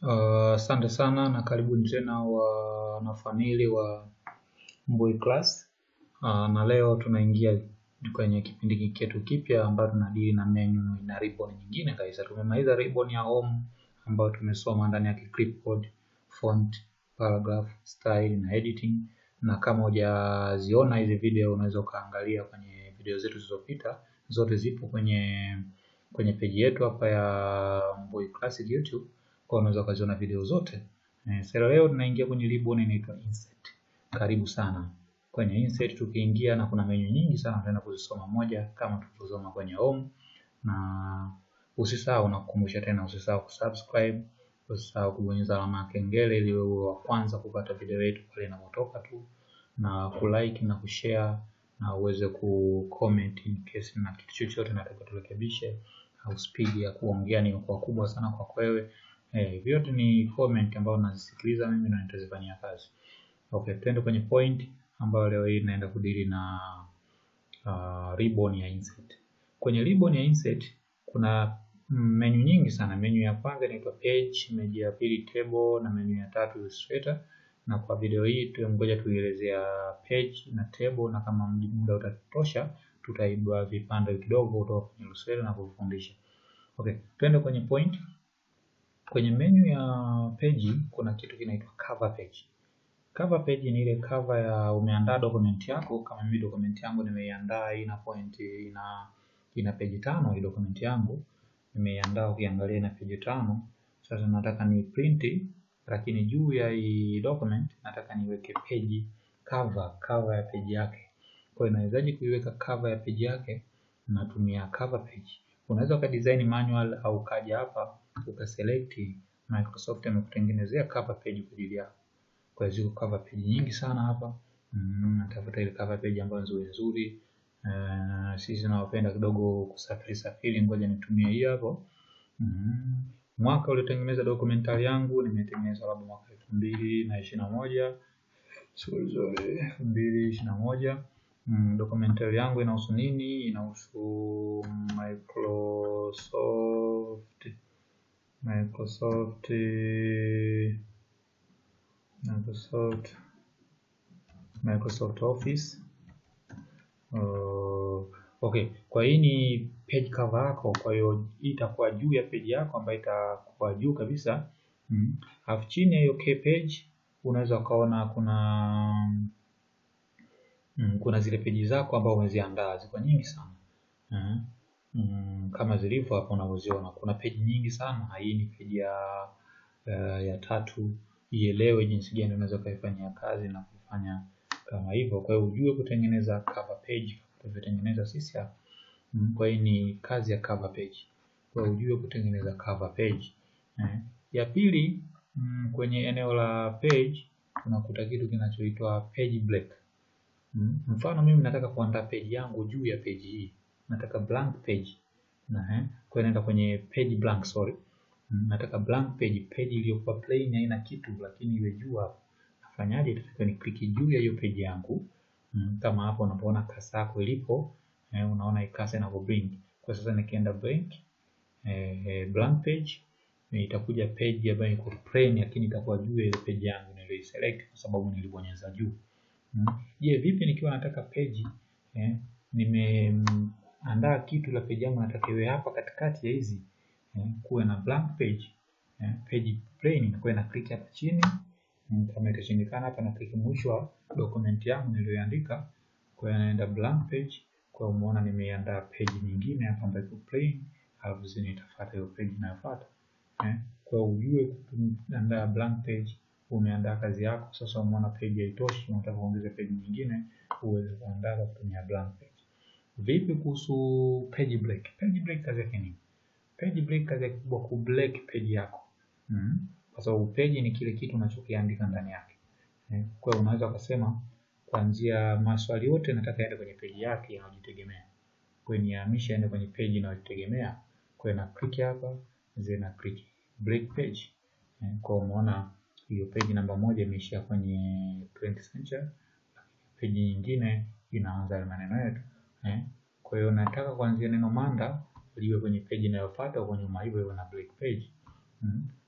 Asante sana na karibuni tena wanafamili wa Mbui Class. Uh, na leo tunaingia kwenye kipindi chetu kipya ambayo tunadili na menu na ribbon nyingine kabisa. Tumemaliza ribbon ya home ambayo tumesoma ndani ya clipboard, font, paragraph, style na editing. Na kama hujaziona hizi video unaweza ukaangalia kwenye video zetu zilizopita, zote zipo kwenye kwenye peji yetu hapa ya Mbui Classic YouTube kwa unaweza ukaziona video zote. Eh, sasa leo tunaingia kwenye ribbon inaitwa insert. Karibu sana. Kwenye insert tukiingia na kuna menu nyingi sana tutaenda kuzisoma moja kama tulivyosoma kwenye home na usisahau na kukumbusha tena usisahau kusubscribe, usisahau kubonyeza alama ya kengele ili uwe wa kwanza kupata video yetu pale inapotoka tu na kulike na kushare na uweze kucomment in case na kitu chochote nataka turekebishe au speed ya kuongea ni kwa kubwa sana kwa wewe. Eh, vyote ni comment ambayo nazisikiliza mimi na nitazifanyia kazi. Okay, tuende kwenye point ambayo leo hii naenda kudili na uh, ribbon ya insert. Kwenye ribbon ya insert kuna menu nyingi sana. Menu ya kwanza inaitwa page, menu ya pili table na menu ya tatu illustrator. Na kwa video hii tungoja tuielezea page na table, na kama muda utatosha tutaibua vipande kidogo kutoka kwenye illustrator na kufundisha. Okay, tuende kwenye point. Kwenye menu ya page kuna kitu kinaitwa cover page. Cover page ni ile cover ya umeandaa document yako. Kama mimi document yangu nimeiandaa ina point ina ina page tano. Hii document yangu nimeiandaa, ukiangalia ina page tano. Sasa nataka ni print, lakini juu ya hii document nataka niweke page cover, cover ya page yake. Kwa hiyo nawezaje kuiweka cover ya page yake? Natumia cover page. Unaweza ukadesign manual au kaja hapa ukaselect Microsoft amekutengenezea cover page kwa ajili yako. Kwa hiyo ziko cover page nyingi sana hapa. Mm, natafuta ile cover page ambayo nzuri nzuri. Uh, sisi tunawapenda kidogo kusafiri safiri, ngoja nitumie hii hapo. Mm, mwaka uliotengeneza documentary yangu nimetengeneza labda mwaka elfu mbili na ishirini na moja sorry sorry, elfu mbili ishirini na moja. Mm, documentary yangu inahusu nini? Inahusu Microsoft Microsoft Microsoft Microsoft Office. Uh, okay, kwa hii ni page cover yako, kwa hiyo itakuwa juu ya page yako ambayo itakuwa juu kabisa. Mm. Alafu chini ya hiyo page unaweza ukaona kuna mm, kuna zile peji zako ambao umeziandaa ziko nyingi sana. Mm. Mm, kama zilivyo hapo unavyoziona kuna peji nyingi sana. Hii ni peji ya uh, ya tatu. Ielewe jinsi gani unaweza ukaifanyia kazi na kufanya kama hivyo. Kwa hiyo ujue kutengeneza cover page tulivyotengeneza sisi hapa. Mm, kwa hiyo ni kazi ya cover page. Kwa hiyo ujue kutengeneza cover page. Eh. Ya pili mm, kwenye eneo la page unakuta kitu kinachoitwa page break. Mm, mfano mimi nataka kuandaa page yangu juu ya page hii nataka blank page na eh, kwa naenda kwenye page blank sorry. Mm, nataka blank page, page iliyokuwa plain haina kitu, lakini iwe juu hapo. Nafanyaje? Nataka ni click juu ya hiyo page yangu. Mm, kama hapo unapoona kasa yako ilipo eh, unaona ikasa na blink. Kwa sasa nikienda blank eh, eh, blank page eh, itakuja page ambayo iko plain, lakini itakuwa juu ya ile page yangu niliyoiselect kwa sababu nilibonyeza juu. Mm, je, vipi nikiwa nataka page eh, nime andaa kitu la page yangu nataka iwe hapa katikati ya hizi eh, kuwe na blank page eh, page plain inakuwa na click hapa chini mm, kama itashindikana hapa na click mwisho wa document yangu niliyoandika, kwa hiyo naenda blank page. Kwa hiyo umeona nimeandaa page nyingine hapa ambayo iko plain, alafu zini itafuata hiyo page inayofuata eh, kwa hiyo ujue kuandaa blank page umeandaa kazi yako. Sasa umeona page haitoshi, unataka kuongeza page nyingine, uweze kuandaa kwa kutumia blank page. Vipi kuhusu page break? Page break kazi yake nini? Page break kazi yake kubwa ku break page yako. Mm. Kwa sababu page ni kile kitu unachokiandika ndani yake. Eh, kwa hiyo unaweza kusema kuanzia maswali yote nataka yaende kwenye page yake inayojitegemea. Kwa hiyo nihamishe yaende kwenye page inayojitegemea. Kwa hiyo na click hapa, zina click break page. Eh, kwa hiyo umeona hiyo page namba moja imeishia kwenye 20th century. Page nyingine inaanza na maneno yetu. Eh, kwa hiyo nataka kuanzia neno manda liwe kwenye page inayofuata huko nyuma, hivyo hivyo na break page. Mm.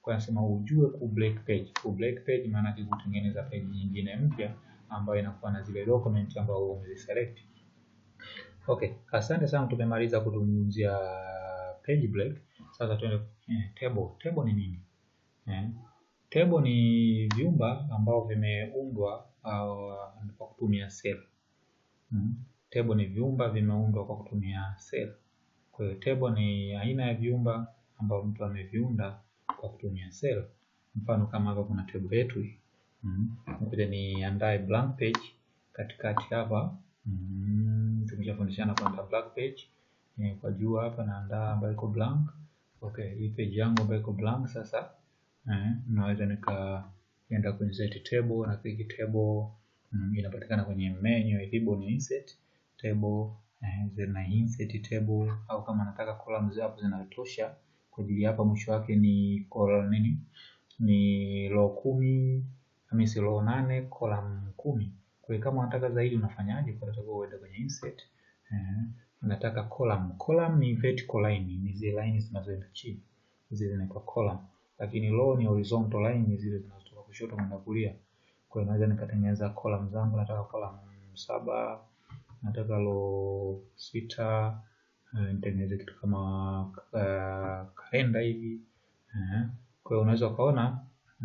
Kwa nasema ujue ku break page. Ku break page maana yake kutengeneza page nyingine mpya ambayo inakuwa na zile document ambazo umeziselect. Okay, asante sana, tumemaliza kuzungumzia page break. Sasa tuende eh, table. Table ni nini? Eh, table ni vyumba ambavyo vimeundwa uh, kwa kutumia cell. Mm. Table ni vyumba vimeundwa kwa kutumia cell. Kwa hiyo table ni aina ya vyumba ambavyo mtu ameviunda kwa kutumia cell. Mfano kama hapa kuna table yetu hii. Mm. Ngoja niandae blank page katikati hapa. Mm. Tumeshafundishana kuandaa blank page. Eh, kwa juu hapa naandaa ambayo iko blank. Okay, hii page yangu ambayo iko blank sasa eh, naweza nikaenda kwenye set table na click table mm, inapatikana kwenye menu ilipo ni insert table eh, zina insert table au kama nataka columns hapo zinatosha kwa ajili hapa mwisho wake ni column nini ni row kumi hamisi row nane column kumi kwa hiyo kama unataka zaidi unafanyaje kwa sababu uende kwenye insert eh, unataka column column ni vertical line ni zile line zinazoenda chini zile zinaitwa column lakini row ni horizontal line ni zile zinazotoka kushoto kwenda kulia kwa hiyo naweza nikatengeneza column zangu nataka column saba nataka row sita uh, nitengeneze kitu kama uh, kalenda hivi uh, kwa hiyo unaweza ukaona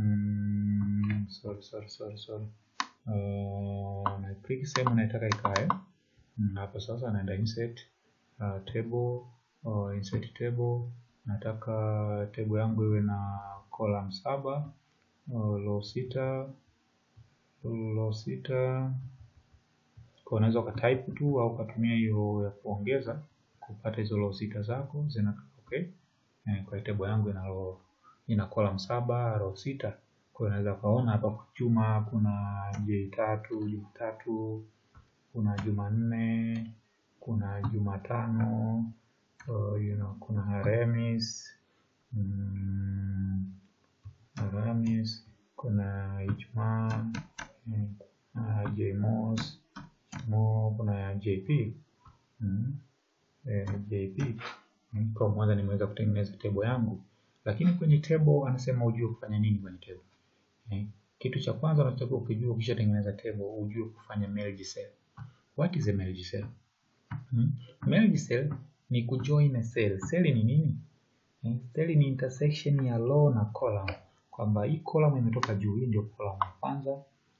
mm, sorry sorry sorry sorry uh, na click sehemu naitaka ikae mm, hapo sasa naenda insert uh, table uh, insert table nataka table yangu iwe na column saba uh, row sita row sita kwa unaweza ukatype tu au ukatumia hiyo ya kuongeza kupata hizo row sita zako zina okay. Eh, kwa table yangu ina row ina column saba row sita kwa hiyo unaweza ukaona hapa kwa Juma kuna J tatu J tatu kuna Jumanne kuna Jumatano uh, you know, kuna Alhamis mm, Alhamis kuna Ijumaa mm, kuna Jmos mo kuna JP mm, eh, JP mm, kwa mwanza nimeweza kutengeneza table yangu, lakini kwenye table anasema ujue kufanya nini kwenye table eh, kitu cha kwanza unatakiwa ukijua ukishatengeneza table ujue kufanya merge cell. What is a merge cell? Hmm? Merge cell ni kujoin a cell. Cell ni nini? Eh, cell ni intersection ya row na column, kwamba hii column imetoka juu, hii ndio column ya kwanza.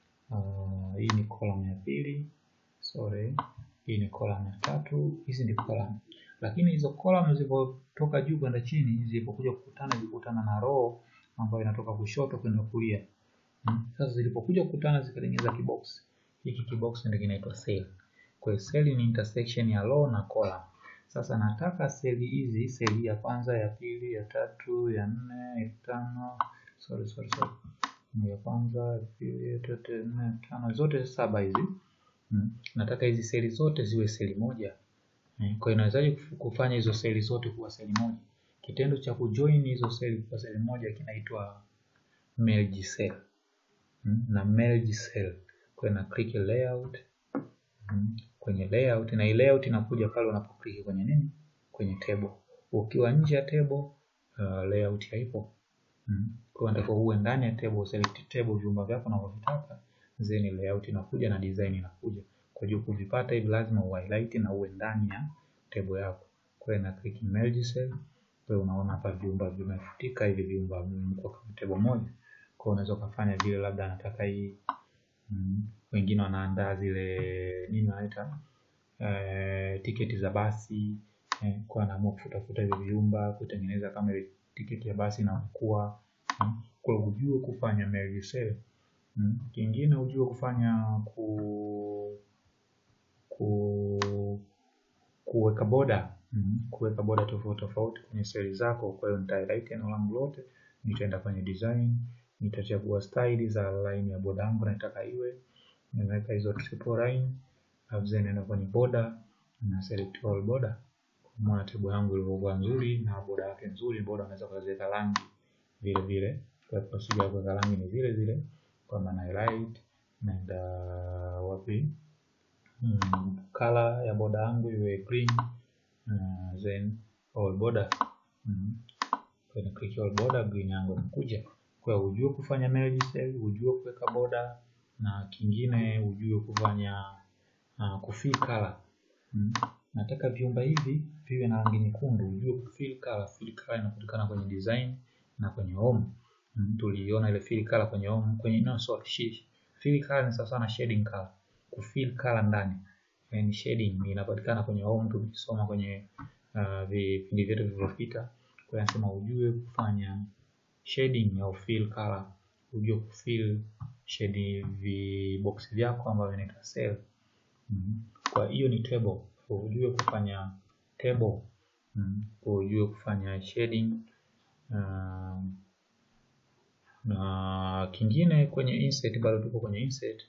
Uh, hii ni column ya pili, sorry, hii ni column ya tatu, hizi ni column. Lakini hizo column zilipotoka juu kwenda chini, zilipokuja kukutana, zilikutana na row ambayo inatoka kushoto kwenda kulia. Hmm? Sasa zilipokuja kukutana zikatengeneza kibox. Hiki kibox ndio kinaitwa cell. Kwa hiyo cell ni intersection ya row na column. Sasa nataka seli hizi, seli ya kwanza, ya pili, ya tatu, ya nne, ya tano, sorry sorry sorry, ya kwanza, ya pili, ya tatu, ya nne, ya tano, zote saba hizi hmm. Nataka hizi seli zote ziwe seli moja hmm. Kwa hiyo nawezaje kufanya hizo seli zote kuwa seli moja? Kitendo cha kujoin hizo seli kuwa seli moja kinaitwa merge cell hmm. Na merge cell kwa na click layout hmm. Kwenye layout na hii layout inakuja pale unapoklik kwenye nini, kwenye table. Ukiwa nje ya table uh, layout haipo hmm. Kwa hiyo uwe ndani ya table, select table vyumba vyako unavyovitaka, then layout inakuja na design inakuja. Kwa hiyo kuvipata hivi lazima uhighlight na uwe ndani ya table yako. Kwa hiyo na click merge cell. Kwa hiyo unaona hapa vyumba vimefutika hivi vyumba vimekuwa kama table moja. Kwa hiyo unaweza ukafanya vile, labda nataka hii mm. Wengine wanaandaa zile nini wanaita eh, tiketi za basi eh, kwa anaamua kufuta futa hivi vyumba kutengeneza kama ile tiketi ya basi inakuwa mm. Kwa hiyo ujue kufanya merge cell mm. Kingine ujue kufanya ku ku kuweka boda mm. Kuweka boda tofauti tofauti kwenye seli zako. Kwa hiyo nita highlight eneo langu lote, nitaenda kwenye design, nitachagua style za line ya boda yangu nataka iwe, nimeweka hizo triple line, alafu then naenda kwenye border na select all border. Kwa table yangu ilivyokuwa nzuri na boda yake nzuri, boda unaweza kuweka rangi vile vile, kwa procedure ya kuweka rangi ni vile vile, kwa maana highlight naenda wapi Hmm, color ya boda yangu iwe green uh, then all border hmm. kwa na click all border green yangu inakuja. Kwa hiyo ujue kufanya merge cell, ujue kuweka border na kingine ujue kufanya uh, kufill color. Mm. Nataka viumba hivi viwe na rangi nyekundu, ujue kufill color. Fill color inapatikana kwenye design na kwenye home. Mm. Tuliona ile fill color kwenye home, kwenye no sorry, fill color ni sawa na shading color. Kufill color ndani ni shading inapatikana kwenye home, tulisoma kwenye uh, vipindi vyetu vilivyopita. Kwa hiyo nasema ujue kufanya shading au fill color, ujue kufill shade vibox vyako ambavyo vinaitwa cell. Mm. Kwa hiyo ni table, ujue kufanya table. Mm. Ujue kufanya shading uh, na kingine kwenye insert, bado tuko kwenye insert.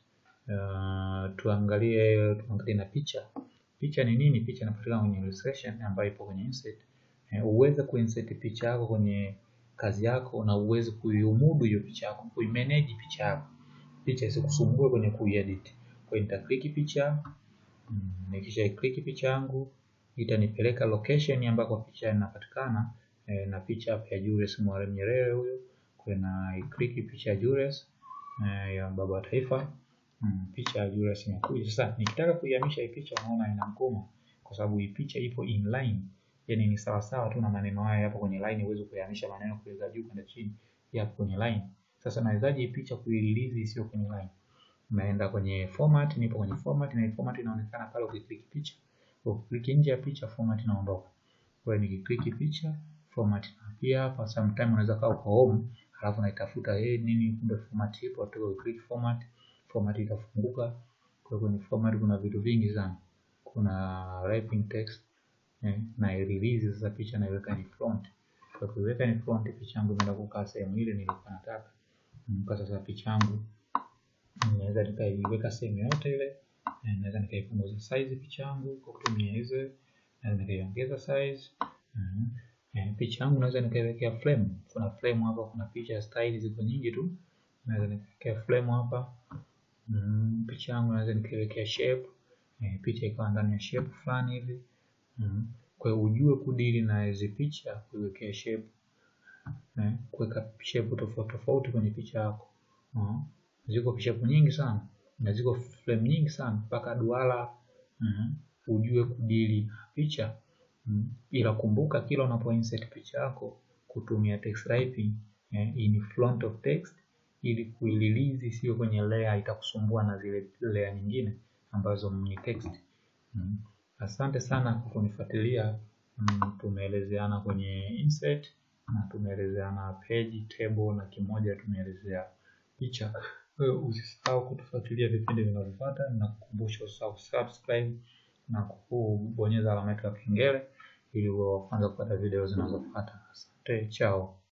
Uh, tuangalie tuangalie na picha. Picha ni nini? Picha inapatikana kwenye illustration ambayo ipo kwenye insert. Uh, uweze kuinsert picha yako kwenye kazi yako na uweze kuiumudu hiyo picha yako, kuimanage picha yako, picha isikusumbue kwenye kuiedit. Kwa hiyo nitaklik picha mm, nikisha click picha yangu itanipeleka location ambako picha inapatikana eh, na picha hapa ya Julius Mwalimu Nyerere huyo. Kwa na click picha ya Julius eh, ya baba wa taifa mm, picha ya Julius inakuja. Sasa nikitaka kuihamisha hii picha, unaona ina mgomo kwa sababu hii picha ipo inline yani ni sawa sawa tu na maneno haya yapo kwenye line, uweze kuyahamisha maneno kuweka juu kwenda chini, yapo kwenye line. Sasa nawezaje picha kuirelease isiyo kwenye line? Naenda kwenye format, nipo kwenye format na format inaonekana pale ukiklik picha. Ukiklik nje ya picha format inaondoka. Kwa hiyo nikiklik picha format pia hapa, sometime unaweza kaa uko home alafu naitafuta hey, nini kumbe format ipo tu, click format, format itafunguka. Kwa hiyo kwenye format kuna vitu vingi sana, kuna wrapping text Eh, na release sasa picha naiweka ni front. Kwa kuiweka ni front, picha yangu inaenda kukaa sehemu ile nilikuwa nataka. Kwa sasa picha yangu naweza nikaiweka sehemu yote ile, naweza nikaipunguza size picha yangu kwa kutumia hizo, naweza nikaiongeza size. Mm. Eh, picha yangu naweza nikaiwekea frame. Kuna frame hapa, kuna picha style ziko nyingi tu. Naweza nikawekea frame hapa. Mm. Picha yangu naweza nikaiwekea shape. Eh, picha ikawa ndani ya shape fulani hivi. Mm. Kwa hiyo ujue kudili na hizi picha, kuwekea shape eh, kuweka shape tofauti tofauti kwenye picha yako. Mm. Ziko shape nyingi sana na ziko frame nyingi sana mpaka duara. Mm. Ujue kudili na picha mm. Ila kumbuka kila unapo insert picha yako kutumia text wrapping eh, in front of text ili kuirelease sio kwenye layer, itakusumbua na zile layer nyingine ambazo ni text mm. Asante sana kwa kunifuatilia. Mm, tumeelezeana kwenye insert na tumeelezeana page, table na kimoja tumeelezea picha. Usisahau kutufuatilia vipindi vinavyofuata na kukumbusha usahau subscribe na kubonyeza alama ya kengele ili uwe wa kwanza kupata video zinazofuata. Asante, chao.